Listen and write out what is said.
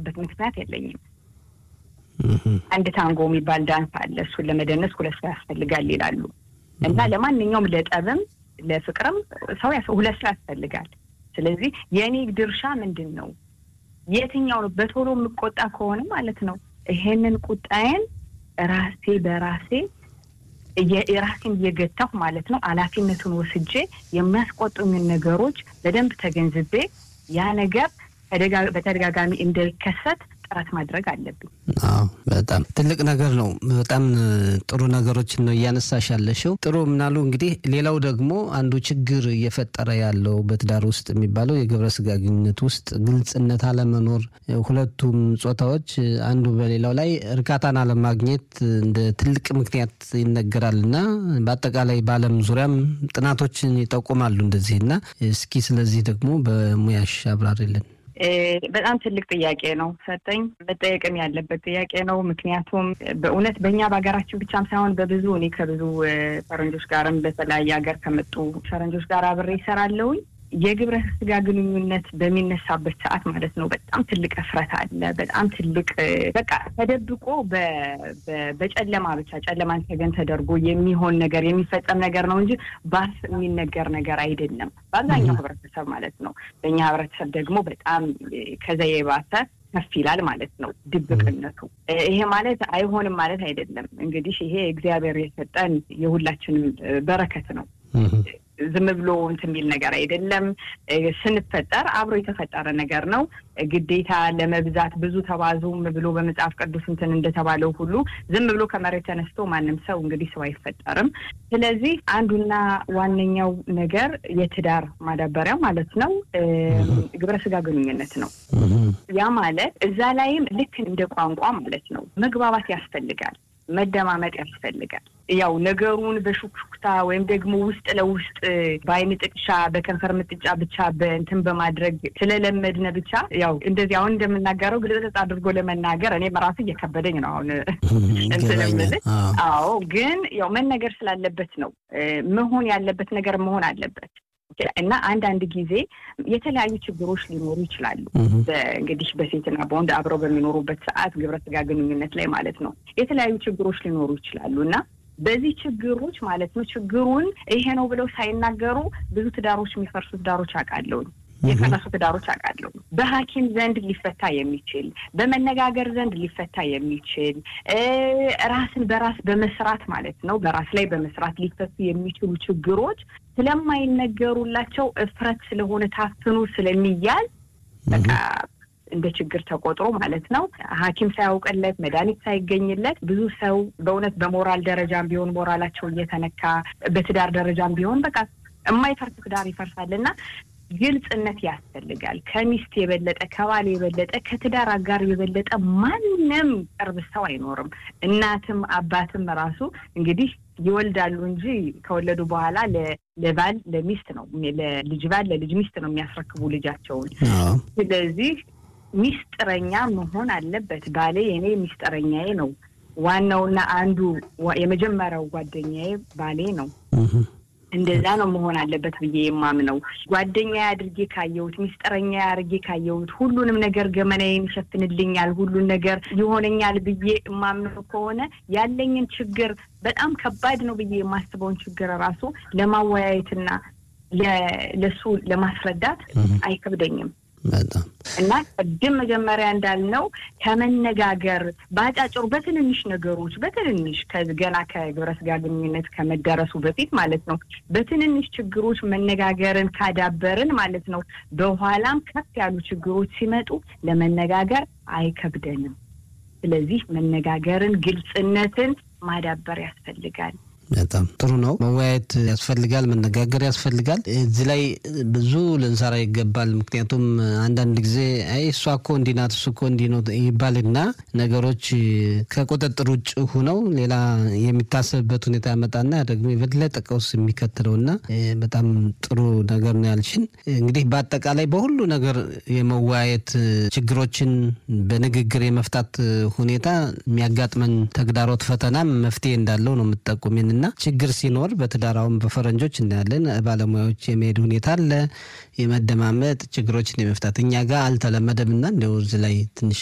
የማላውቅበት ምክንያት የለኝም። አንድ ታንጎ የሚባል ዳንስ አለ። እሱን ለመደነስ ሁለት ሰው ያስፈልጋል ይላሉ እና ለማንኛውም ለጠብም ለፍቅርም ሰው ሁለት ሰው ያስፈልጋል። ስለዚህ የእኔ ድርሻ ምንድን ነው? የትኛው ነው? በቶሎ የምቆጣ ከሆነ ማለት ነው ይሄንን ቁጣዬን ራሴ በራሴ ራሴን እየገታሁ ማለት ነው ኃላፊነቱን ወስጄ የሚያስቆጡኝን ነገሮች በደንብ ተገንዝቤ ያ ነገር በተደጋጋሚ እንዳይከሰት ጥረት ማድረግ አለብኝ። አዎ በጣም ትልቅ ነገር ነው። በጣም ጥሩ ነገሮችን ነው እያነሳሽ ያለሽው። ጥሩ ምናሉ እንግዲህ ሌላው ደግሞ አንዱ ችግር እየፈጠረ ያለው በትዳር ውስጥ የሚባለው የግብረ ስጋ ግንኙነት ውስጥ ግልጽነት አለመኖር፣ ሁለቱም ጾታዎች አንዱ በሌላው ላይ እርካታን አለማግኘት እንደ ትልቅ ምክንያት ይነገራል እና በአጠቃላይ በዓለም ዙሪያም ጥናቶችን ይጠቁማሉ እንደዚህ እና እስኪ ስለዚህ ደግሞ በሙያሽ አብራሪልን። በጣም ትልቅ ጥያቄ ነው ሰጠኝ። መጠየቅም ያለበት ጥያቄ ነው። ምክንያቱም በእውነት በእኛ በሀገራችን ብቻም ሳይሆን በብዙ እኔ ከብዙ ፈረንጆች ጋርም በተለያየ ሀገር ከመጡ ፈረንጆች ጋር አብሬ ይሰራለሁኝ። የግብረ ስጋ ግንኙነት በሚነሳበት ሰዓት ማለት ነው በጣም ትልቅ እፍረት አለ። በጣም ትልቅ በቃ ተደብቆ በጨለማ ብቻ ጨለማን ተገን ተደርጎ የሚሆን ነገር የሚፈጸም ነገር ነው እንጂ ባፍ የሚነገር ነገር አይደለም። በአብዛኛው ህብረተሰብ ማለት ነው። በእኛ ህብረተሰብ ደግሞ በጣም ከዛ የባሰ ከፍ ይላል ማለት ነው ድብቅነቱ። ይሄ ማለት አይሆንም ማለት አይደለም። እንግዲህ ይሄ እግዚአብሔር የሰጠን የሁላችንም በረከት ነው። ዝም ብሎ እንትን የሚል ነገር አይደለም። ስንፈጠር አብሮ የተፈጠረ ነገር ነው። ግዴታ ለመብዛት ብዙ ተባዙም ብሎ በመጽሐፍ ቅዱስ እንትን እንደተባለው ሁሉ ዝም ብሎ ከመሬት ተነስቶ ማንም ሰው እንግዲህ ሰው አይፈጠርም። ስለዚህ አንዱና ዋነኛው ነገር የትዳር ማዳበሪያ ማለት ነው ግብረ ስጋ ግንኙነት ነው። ያ ማለት እዛ ላይም ልክ እንደ ቋንቋ ማለት ነው መግባባት ያስፈልጋል። መደማመጥ ያስፈልጋል። ያው ነገሩን በሹክሹክታ ወይም ደግሞ ውስጥ ለውስጥ በአይን ጥቅሻ በከንፈር ምጥጫ ብቻ በእንትን በማድረግ ስለለመድነ ብቻ ያው እንደዚህ አሁን እንደምናገረው ግልጽ አድርጎ ለመናገር እኔም ራሱ እየከበደኝ ነው አሁን እንትን የምልህ። አዎ ግን ያው መነገር ስላለበት ነው መሆን ያለበት ነገር መሆን አለበት። እና አንዳንድ ጊዜ የተለያዩ ችግሮች ሊኖሩ ይችላሉ። እንግዲህ በሴትና በወንድ አብረው በሚኖሩበት ሰዓት ግብረ ስጋ ግንኙነት ላይ ማለት ነው የተለያዩ ችግሮች ሊኖሩ ይችላሉ እና በዚህ ችግሮች ማለት ነው ችግሩን ይሄ ነው ብለው ሳይናገሩ ብዙ ትዳሮች የሚፈርሱ ትዳሮች አውቃለሁኝ። የፈረሱ ትዳሮች አውቃለሁ። በሐኪም ዘንድ ሊፈታ የሚችል በመነጋገር ዘንድ ሊፈታ የሚችል ራስን በራስ በመስራት ማለት ነው በራስ ላይ በመስራት ሊፈቱ የሚችሉ ችግሮች ስለማይነገሩላቸው እፍረት ስለሆነ ታፍኑ ስለሚያል በቃ እንደ ችግር ተቆጥሮ ማለት ነው ሐኪም ሳያውቅለት መድኃኒት ሳይገኝለት ብዙ ሰው በእውነት በሞራል ደረጃም ቢሆን ሞራላቸው እየተነካ በትዳር ደረጃም ቢሆን በቃ የማይፈርስ ትዳር ይፈርሳል እና ግልጽነት ያስፈልጋል። ከሚስት የበለጠ ከባል የበለጠ ከትዳር አጋር የበለጠ ማንም ቅርብ ሰው አይኖርም። እናትም አባትም ራሱ እንግዲህ ይወልዳሉ እንጂ ከወለዱ በኋላ ለባል ለሚስት ነው ለልጅ ባል ለልጅ ሚስት ነው የሚያስረክቡ ልጃቸውን። ስለዚህ ሚስጥረኛ መሆን አለበት። ባሌ የኔ ሚስጥረኛዬ ነው። ዋናውና አንዱ የመጀመሪያው ጓደኛዬ ባሌ ነው። እንደዛ ነው መሆን አለበት ብዬ የማምነው። ጓደኛ አድርጌ ካየሁት፣ ሚስጥረኛ አድርጌ ካየሁት፣ ሁሉንም ነገር ገመናዬን ይሸፍንልኛል፣ ሁሉን ነገር ይሆነኛል ብዬ የማምነው ከሆነ ያለኝን ችግር በጣም ከባድ ነው ብዬ የማስበውን ችግር ራሱ ለማወያየትና ለሱ ለማስረዳት አይከብደኝም። በጣም እና ቅድም መጀመሪያ እንዳልነው ከመነጋገር በአጫጭሩ በትንንሽ ነገሮች በትንንሽ ገና ከግብረ ስጋ ግንኙነት ከመደረሱ በፊት ማለት ነው በትንንሽ ችግሮች መነጋገርን ካዳበርን ማለት ነው በኋላም ከፍ ያሉ ችግሮች ሲመጡ ለመነጋገር አይከብደንም። ስለዚህ መነጋገርን፣ ግልጽነትን ማዳበር ያስፈልጋል። በጣም ጥሩ ነው። መወያየት ያስፈልጋል፣ መነጋገር ያስፈልጋል። እዚህ ላይ ብዙ ልንሰራ ይገባል። ምክንያቱም አንዳንድ ጊዜ አይ እሷ እኮ እንዲህ ናት እሱ እኮ እንዲህ ነው ይባልና ነገሮች ከቁጥጥር ውጭ ሆነው ሌላ የሚታሰብበት ሁኔታ ያመጣና ደግሞ የበለጠ ቀውስ የሚከትለውና በጣም ጥሩ ነገር ነው ያልሽን። እንግዲህ በአጠቃላይ በሁሉ ነገር የመወያየት ችግሮችን በንግግር የመፍታት ሁኔታ የሚያጋጥመን ተግዳሮት ፈተናም መፍትሄ እንዳለው ነው የምትጠቁሚን እና ችግር ሲኖር በትዳራውን በፈረንጆች እናያለን ባለሙያዎች የመሄድ ሁኔታ አለ። የመደማመጥ ችግሮችን የመፍታት እኛ ጋር አልተለመደም እና እንደው እዚህ ላይ ትንሽ